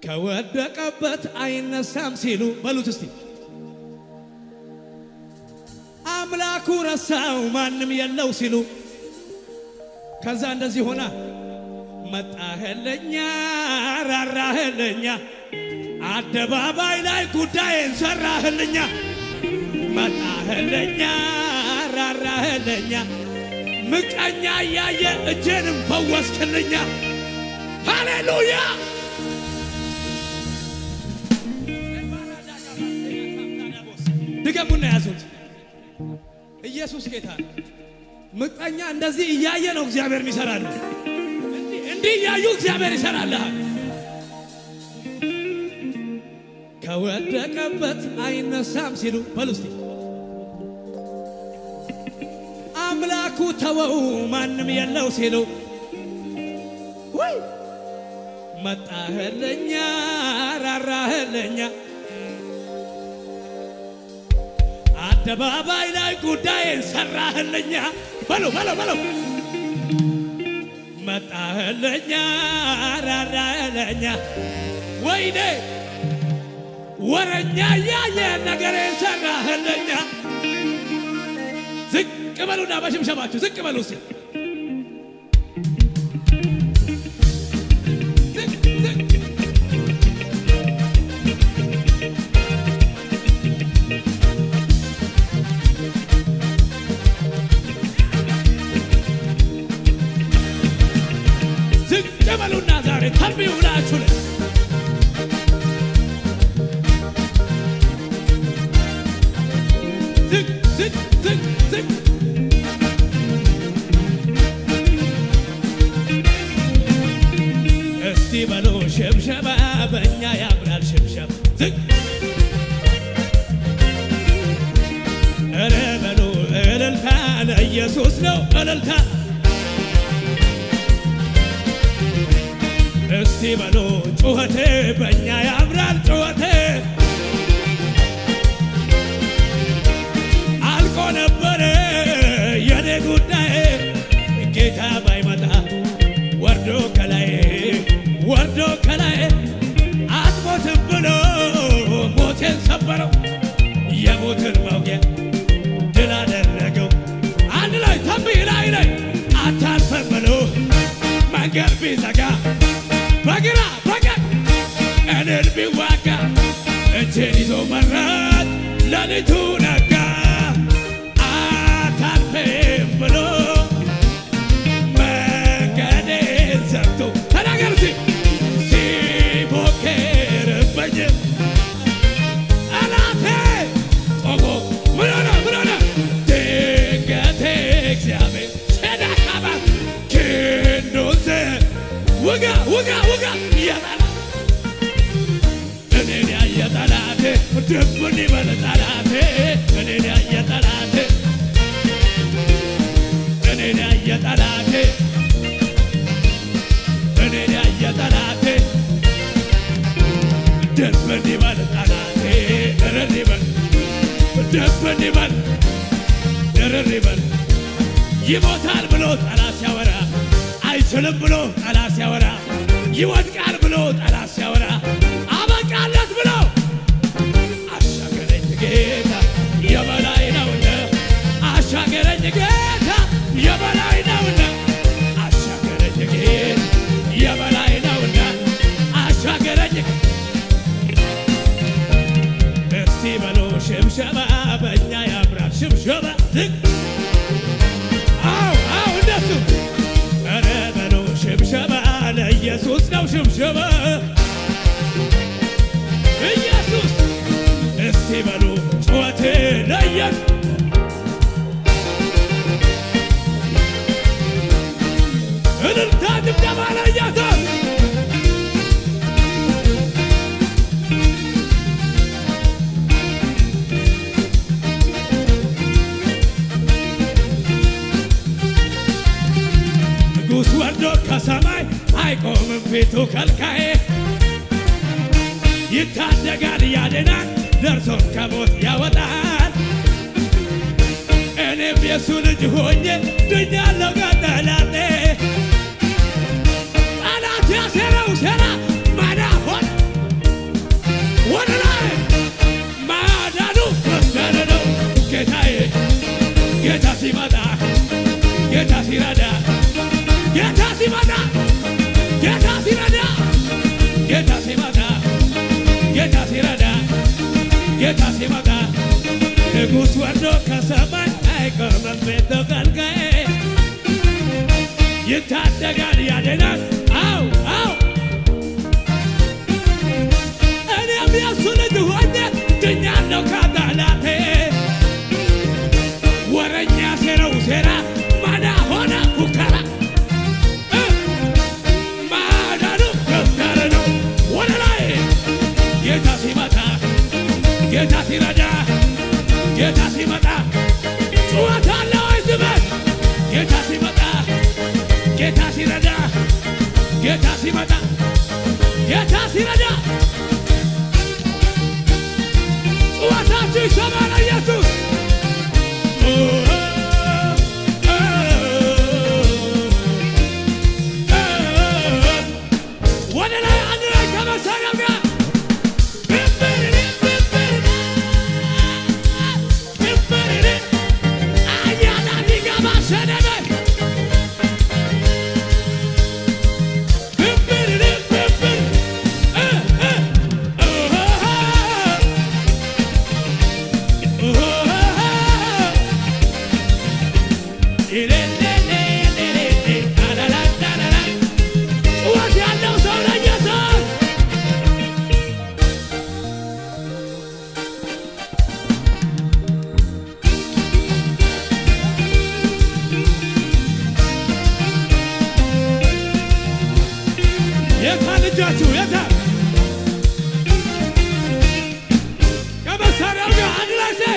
ከወደቀበት አይነሳም ሲሉ በሉት እስቲ አምላኩ ረሳው ማንም የለው ሲሉ ከዛ እንደዚህ ሆና መጣህልኛ ራራህልኛ አደባባይ ላይ ጉዳይን ሰራህልኛ መጣህልኛ ራራህልኛ ምቀኛ እያየ እጄንም ፈወስክልኛ ሃሌሉያ ድገሙና ያዙት ኢየሱስ ጌታ ነው ምቀኛ እንደዚህ እያየ ነው እግዚአብሔር ይሰራል እንዲህ እያዩ እግዚአብሔር ይሰራልሃል ከወደቀበት አይነሳም ሲሉ በሉ እስቲ አምላኩ ተወው ማንም የለው ሲሉ ወይ መጣህልኛ ራራህልኛ አደባባይ ላይ ጉዳይን ሰራህልኛ በሉ በሉ በሉ መጣህልኛ ራራህልኛ ወይኔ ወረኛ እያየ ነገሬን ሰራህልኛ ዝቅ በሉና በሽምሸማችሁ ዝቅ በሉ እስቲ ዝቅ ዝቅ ዝቅ በሉና ዛሬ ተንብዩ ብላችሁ ላይ ዝቅ ዝቅ ዝቅ ዝቅ እስቲ በሉ ሽብሸባ በእኛ ያምራል ሽብሸባ ዝቅ እረ በሉ እልልታ ለኢየሱስ ነው እልልታ እስቲ በሉ ጩኸቴ በእኛ ያምራል ጩኸቴ አልቆ ነበረ የኔ ጉዳይ ጌታ ባይመጣ ወርዶ ከላይ ወርዶ ከላይ አትሞትም ብሎ ሞቴን ሰበረው የሞትን መውጊያ ድል አደረገው አንድ ላይ ተንብይ ላይ ላይ አታልፈም ብሎ መንገድ ቢዘጋ በግራ በቀኝ እኔን ቢዋጋ እጄን ይዞ መራት ሌሊቱ ነጋ አታልፌም ብሎ መንገዴን ዘግቶ ተናገር ሲ ሲፎክርብኝ ጠላቴ ቆሞ ምን ሆነ ምን ሆነ ድንገቴ እግዚአብሔር ሸዳካባ ክንዱን ውጋ ውጋ ውጋ እያጠላ እኔን ያየ ጠላቴ ድብን ይበል ጠላቴ እኔን ያየ ጠላቴ እኔን ያየ ጠላቴ እኔን ያየ ጠላቴ ድብን ይበል ጠላቴ እርር ይበል ድብን ይበል እርር ይበል ይሞታል ብሎ ጠላት ሲያወራ አይችልም ብሎ ጠላት ሲያወራ ይወድቃል ብሎ ጠላት ሲያወራ አበቃለት ብሎ አሻገረኝ ጌታ የበላይ ነውና አሻገረኝ ጌታ የበላይ ነውና አሻገረኝ ጌታ የበላይ ነውና አሻገረኝ እስቲ በሎ ሽብሸባ በእኛ ያምራል ሽብሸባ ዝቅ አው አው እንደሱ ኧረ በሎ ሽብሸባ ለኢየሱስ ነው ሽብሸባ ኢየሱስ እስቲ በሉ ጩኸቴ ለኢየሱስ እልልታ ድብደባ ለኢየሱስ ንጉሥ ወርዶ ከሰማይ አይቆምም ፊቱ ከልካዬ ይታደጋል ያድናል ደርሶም ከሞት ያወጣል እኔም የእሱ ልጅ ሆኜ ድኛለሁ ከጠላቴ ጠላት ያሴረው ሴራ ማዳ ሆነ ጌታ ሲመጣ ጌታ ሲረዳ ጌታ ሲመጣ ጌታ ሲረዳ ጌታ ሲመጣ ጌታ ሲረዳ ጌታ ሲመጣ ንጉሥ ወርዶ ከሰማይ አይቆምም ቤት ተገልጋዬ ይታደጋል ያድናል አው አው እኔም የሱ ልጅ ሆኜ ድኛለሁ ከጠላቴ ወረኛ ሴረው ሴራ ማዳ ሆነ ፉከራ እ ማዳኑ ከፍታረ ነው ወደ ላይ ጌታ ሲመጣ ጌታ ሲረዳ ጌታ ሲመጣ ጩኸት አለ ወይ ዝበት ጌታ ሲመጣ ጌታ ሲረዳ ጌታ ሲመጣ ጌታ ሲረዳ ጩኸታችሁ ይሰማል ኢየሱስ ወደ ላይ አንድ ላይ ከመሳሪያው ጋር አያና ዲጋባ ሰደበ ጩኸት ያለው ሰው ለኢየሱስ የታል እጃችሁ የታል ከመሳሪያው ጋር አንድ ላይ ሴ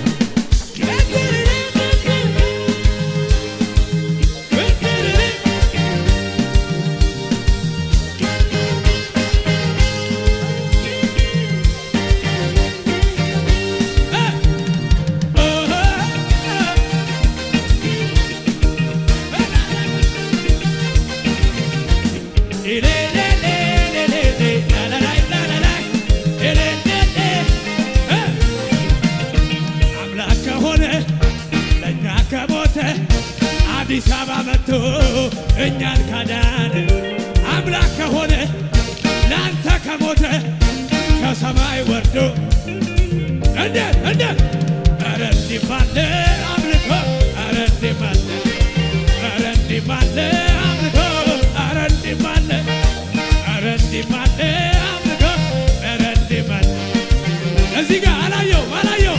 አምላክ ከሆነ ለእኛ ከሞተ አዲስ አበባ መጥቶ እኛን ካዳነ አምላክ ከሆነ ለአንተ ከሞተ ከሰማይ ወርዶ እንዴት እንዴት ኧረ እንዲህ ባለ አምልኮ ኧረ እንዲህ ባለ ኧረ እንዲህ ባለ አምልኮ ኧረ እንዲህ ባለ ኧረ እንዲህ ባለ አምልኮ ኧረ እንዲህ ባለ እዚህ ጋር አላየው አላየው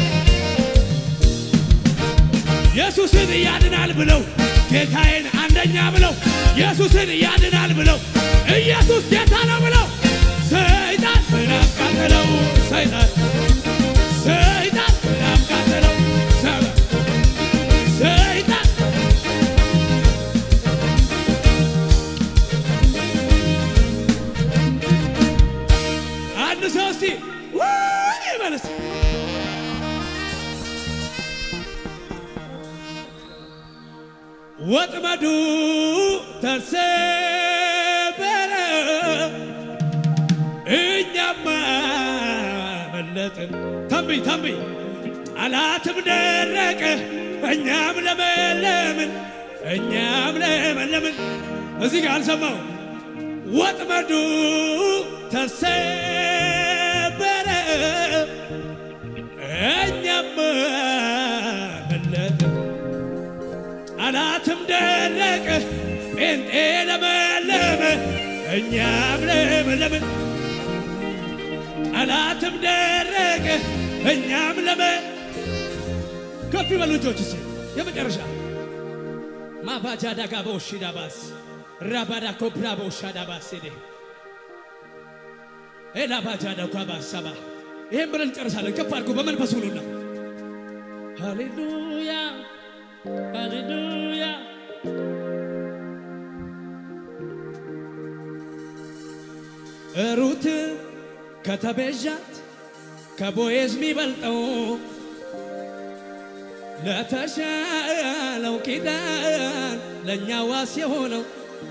ኢየሱስን ያድናል ብለው ጌታዬን አንደኛ ብለው ኢየሱስን ያድናል ብለው ኢየሱስ ጌታ ነው ብለው ሰይጣን ምን አቃተለው ሰይጣን ሰይጣን ምን አቃተለው ሰ- ሰይጣን አንድ ሰው እስቲ ውይ ይበልስ ወጥመዱ ተሰበረ፣ እኛማ መለጥን። ተንብይ ተንብይ፣ ጠላትም ደረቀ፣ እኛም ለመለምን፣ እኛም ለመለምን። እዚህ ጋር አልሰማው። ወጥመዱ ተሰበረ፣ እኛማ መለጥን ጠላትም ደረቀ፣ ጴንጤ ለመለመ፣ እኛም ለመለምን። ጠላትም ደረቀ፣ እኛም ለመ ከፍ ይበሉ እጆች ስ የመጨረሻ ማባጃ ዳጋ በውሺ ዳባስ ራባዳ ኮብራ በውሻ ዳባስ ሄዴ ኤላባጃ ዳኳ ባሳባ ይህም ብለን እንጨርሳለን። ከፍ አድርጎ በመንፈስ ሁሉና ሃሌሉያ ሃሌሉያ ሩት ከተቤዣት ከቦዔዝ የሚበልጠው ለተሻለው ኪዳን ለእኛ ዋስ የሆነው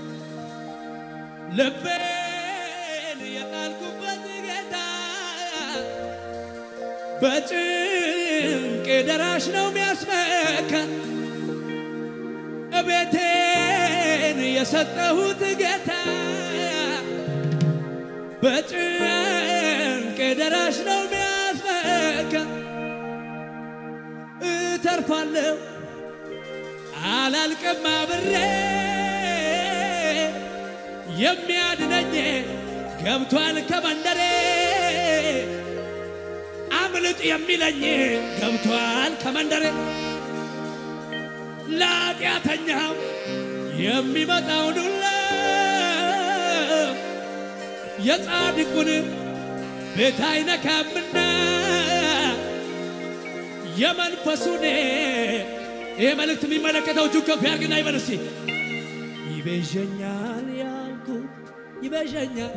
ልቤን የጣልኩበት ጌታ በጭንቅ ደራሽ ነው የሚያስመካ ያልተነካ እቤቴን የሰጠሁት ጌታ በጭንቅ ደራሽ ነው ሚያስመካ እተርፋለሁ አላልቅም አብሬ የሚያድነኝ ገብቷል ከመንደሬ አምልጥ የሚለኝ ገብቷል ከመንደሬ ለኃጢአተኛው የሚመጣው ዱላ የጻድቁን ቤት አይነካምና የመንፈሱን ይሄ መልእክት የሚመለከተው እጁን ከፍ ያርግና ይበል እስቲ ይቤዠኛል ያልኩት ይቤዠኛል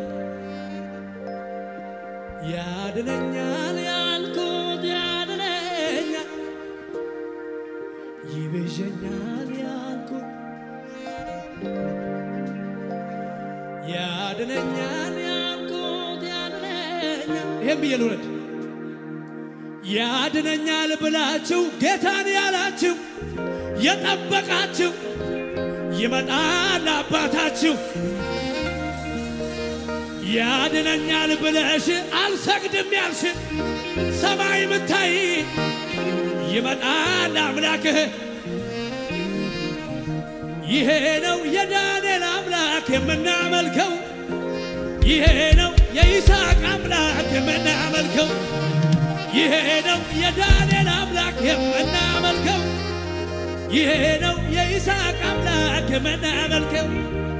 ያድነኛል ያልኩት ያድነኛል ይቤዠኛል ያልኩት ያድነኛል ያልኩት ያድነኛል ይሄም ብዬ ልውረድ ያድነኛል ብላችሁ ጌታን ያላችሁ የጠበቃችሁ ይመጣል አባታችሁ ያድነኛል ብለሽ አልሰግድም ያልሽ ሰማይ ምታይ ይመጣል አምላክህ ይሄ ነው የዳንኤል አምላክ የምናመልከው ይሄ ነው የይስሐቅ አምላክ የምናመልከው ይሄ ነው የዳንኤል አምላክ የምናመልከው ይሄ ነው የይስሐቅ አምላክ የምናመልከው